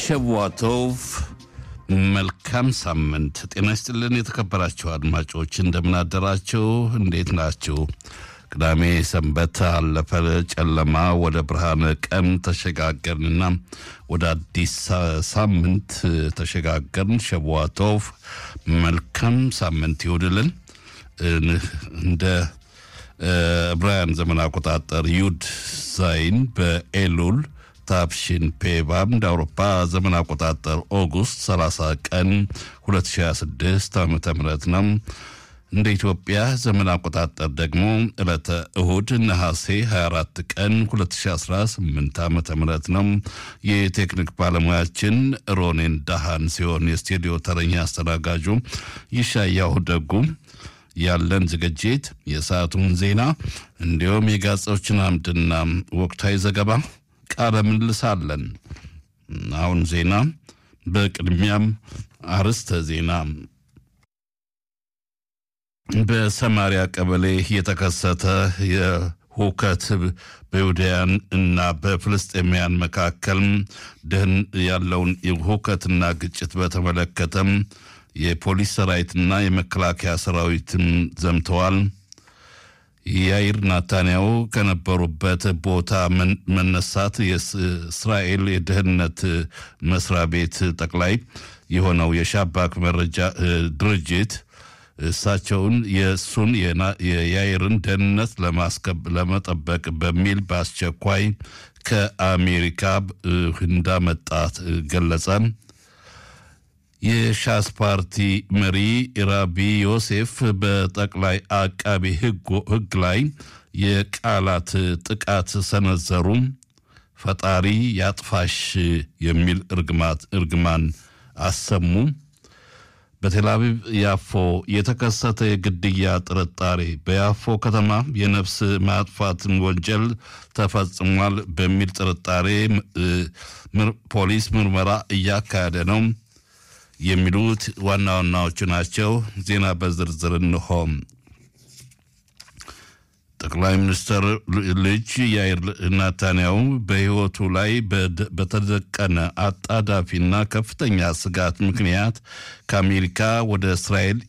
ሸዋቶቭ መልካም ሳምንት ጤና ይስጥልን። የተከበራችሁ አድማጮች እንደምናደራችሁ፣ እንዴት ናችሁ? ቅዳሜ ሰንበት አለፈ፣ ጨለማ ወደ ብርሃነ ቀን ተሸጋገርንና ወደ አዲስ ሳምንት ተሸጋገርን። ሸዋቶቭ መልካም ሳምንት ይሁድልን። እንደ ዕብራውያን ዘመን አቆጣጠር ዩድ ዛይን በኤሉል ታፕሽን ፔባም እንደ አውሮፓ ዘመን አቆጣጠር ኦጉስት 30 ቀን 2026 ዓ ም ነው። እንደ ኢትዮጵያ ዘመን አቆጣጠር ደግሞ ዕለተ እሁድ ነሐሴ 24 ቀን 2018 ዓ ም ነው። የቴክኒክ ባለሙያችን ሮኔን ዳሃን ሲሆን የስቱዲዮ ተረኛ አስተናጋጁ ይሻያሁ ደጉ ያለን ዝግጅት የሰዓቱን ዜና እንዲሁም የጋዜጦችን አምድና ወቅታዊ ዘገባ ቃለ ምልልስ አለን። አሁን ዜና፣ በቅድሚያም አርዕስተ ዜና። በሰማሪያ ቀበሌ የተከሰተ የሁከት በይሁዳውያን እና በፍልስጤማውያን መካከል ደህን ያለውን ሁከትና ግጭት በተመለከተም የፖሊስ ሰራዊትና የመከላከያ ሰራዊትም ዘምተዋል። ያይር ናታንያው ከነበሩበት ቦታ መነሳት የእስራኤል የደህንነት መስሪያ ቤት ጠቅላይ የሆነው የሻባክ መረጃ ድርጅት እሳቸውን የእሱን የያይርን ደህንነት ለመጠበቅ በሚል በአስቸኳይ ከአሜሪካ እንዳመጣት ገለጸ። የሻስ ፓርቲ መሪ ራቢ ዮሴፍ በጠቅላይ አቃቢ ሕግ ላይ የቃላት ጥቃት ሰነዘሩ። ፈጣሪ ያጥፋሽ የሚል እርግማን አሰሙ። በቴልአቪቭ ያፎ የተከሰተ የግድያ ጥርጣሬ በያፎ ከተማ የነፍስ ማጥፋትን ወንጀል ተፈጽሟል በሚል ጥርጣሬ ፖሊስ ምርመራ እያካሄደ ነው የሚሉት ዋና ዋናዎቹ ናቸው። ዜና በዝርዝር እንሆ። ጠቅላይ ሚኒስትር ልጅ ያይር ናታንያው በሕይወቱ ላይ በተደቀነ አጣዳፊና ከፍተኛ ስጋት ምክንያት ከአሜሪካ ወደ እስራኤል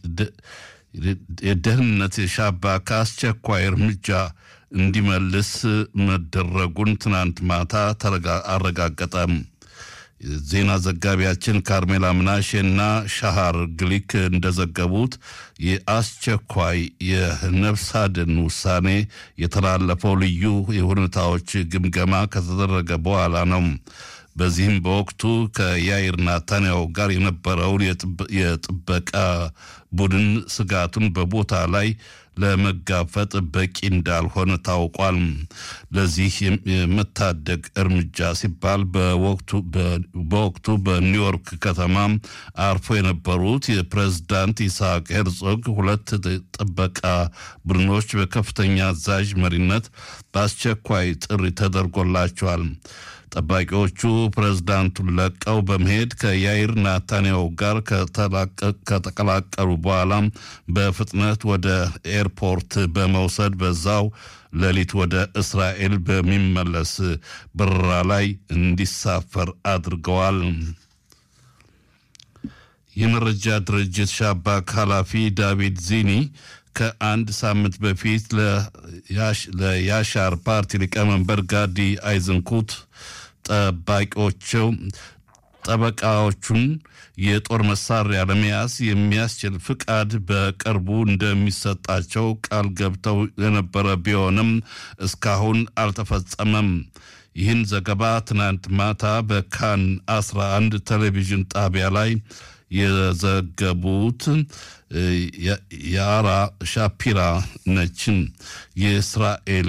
የደህንነት ሻባክ አስቸኳይ እርምጃ እንዲመልስ መደረጉን ትናንት ማታ አረጋገጠ። ዜና ዘጋቢያችን ካርሜላ ምናሼና ሻሃር ግሊክ እንደዘገቡት የአስቸኳይ የነፍስ አድን ውሳኔ የተላለፈው ልዩ የሁኔታዎች ግምገማ ከተደረገ በኋላ ነው። በዚህም በወቅቱ ከያይር ናታንያው ጋር የነበረውን የጥበቃ ቡድን ስጋቱን በቦታ ላይ ለመጋፈጥ በቂ እንዳልሆነ ታውቋል። ለዚህ የመታደግ እርምጃ ሲባል በወቅቱ በኒውዮርክ ከተማ አርፎ የነበሩት የፕሬዝዳንት ይስሐቅ ሄርዞግ ሁለት ጥበቃ ቡድኖች በከፍተኛ አዛዥ መሪነት በአስቸኳይ ጥሪ ተደርጎላቸዋል። ጠባቂዎቹ ፕሬዝዳንቱን ለቀው በመሄድ ከያይር ናታንያው ጋር ከተቀላቀሉ በኋላ በፍጥነት ወደ ኤርፖርት በመውሰድ በዛው ሌሊት ወደ እስራኤል በሚመለስ በረራ ላይ እንዲሳፈር አድርገዋል። የመረጃ ድርጅት ሻባክ ኃላፊ ዳቪድ ዚኒ ከአንድ ሳምንት በፊት ለያሻር ፓርቲ ሊቀመንበር ጋዲ አይዝንኩት ጠባቂዎቸው ጠበቃዎቹን የጦር መሳሪያ ለመያዝ የሚያስችል ፍቃድ በቅርቡ እንደሚሰጣቸው ቃል ገብተው የነበረ ቢሆንም እስካሁን አልተፈጸመም። ይህን ዘገባ ትናንት ማታ በካን 11 ቴሌቪዥን ጣቢያ ላይ የዘገቡት የአራ ሻፒራ ነችን። የእስራኤል